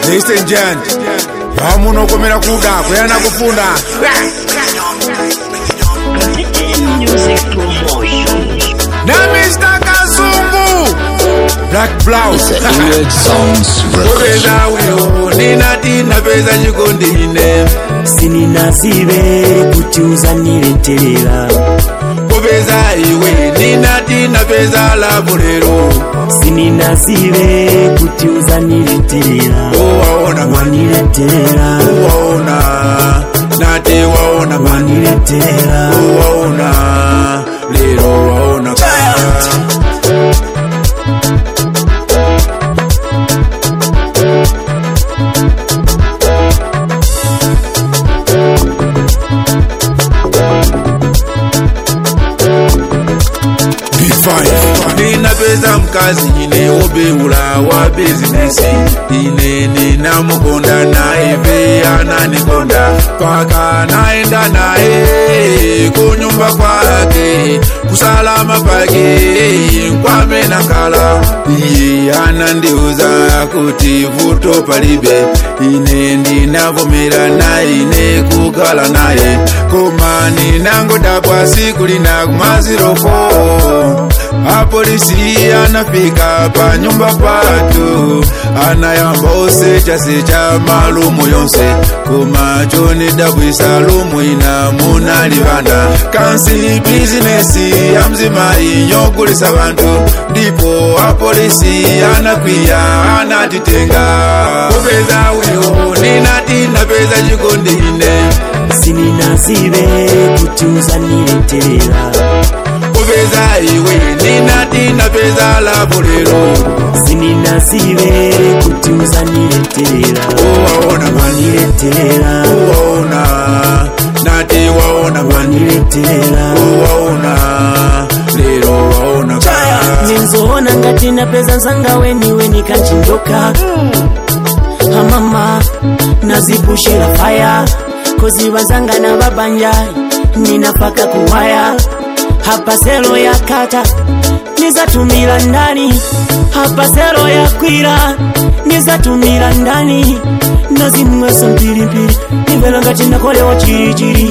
ladies and gent vamunokomera kuda kuyana kufunda Music promotion. na mr kazungu black blouse Image Sounds Records. kupeza uyo ninati napeza chikondine sininasibe kuti uzanileterera kupeza iwe ninati napeza lavu lero sininasibe kuti uzanileterera owaona mani wanileterera waona nati waona mani wanileterera waona lero waona ninapeza mkazi ine wobeula wa bizinesi ine ninamukonda naye ve ananikonda paka naenda naye kunyumba kwake kusalama pake nkwame nakala iye anandiuza kuti vuto palibe ine ndinavomera naye ine kukala naye koma ninangodabwa siku lina kumazirofo apolisi anafika pa nyumba patu anayamba osechasecha malumu yonse koma chonidabwisa lumu ina munalivana kansi bizinesi ya mzimayi yogulisa bantu ndipo apolisi anakwiya anatitenga kupeza uyo ninati napeza chikondine sininasibe kuti uzanileterera kupeza iwe ninati napeza lavu lero sininasibe kuti uzanileterera waona mani wanileterera waona nati waona mani wanileterera waona lero waona ninzoona ngati napeza nzanga weniweni kanchinjoka amama nazipushira faya koziva zanga na babanja ninapaka kuwaya hapa selo ya kata nizatumira ndani hapa selo ya kwira nizatumira ndani nazimweso mpilimpili nivela ngati nakolewa chilichili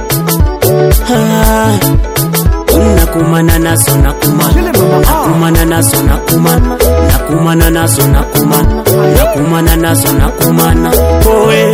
ah. nakumana nazo nakumana nakumana nazo nakumana nakumana nazo nakumana nakumana nazo nakumana owe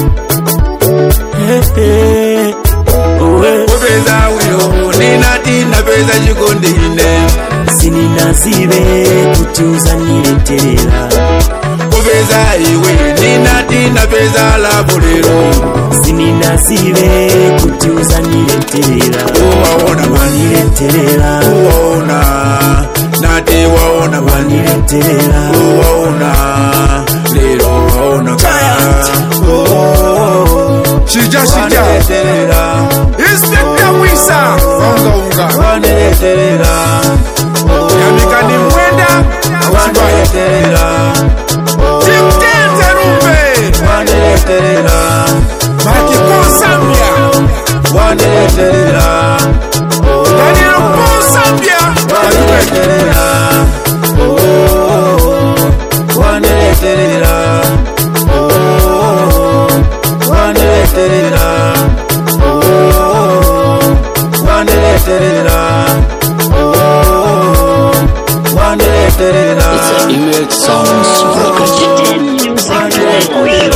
Eh, eh, owe kupeza uyo ninati napeza chikondine sininasibe kuti uzanileterera kupeza iwe ninati napeza lavu lero sininasibe kuti uzanileterera waona mani wanileterera waona nati waona mani wanileterera waona lero waona shija shija inspekta wisa unga unga yamikani mwenda awasibaya timtenze rumbe makikosambia daniel kosambia It's Image Sounds Records. Music promotion.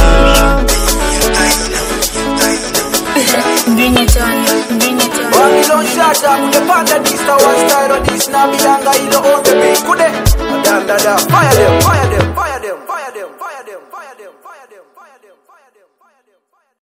Bring it on, bring it on. Babylon shata kudepanda dista one style on this na bilanga ilo on the beat kude da da da fire them fire them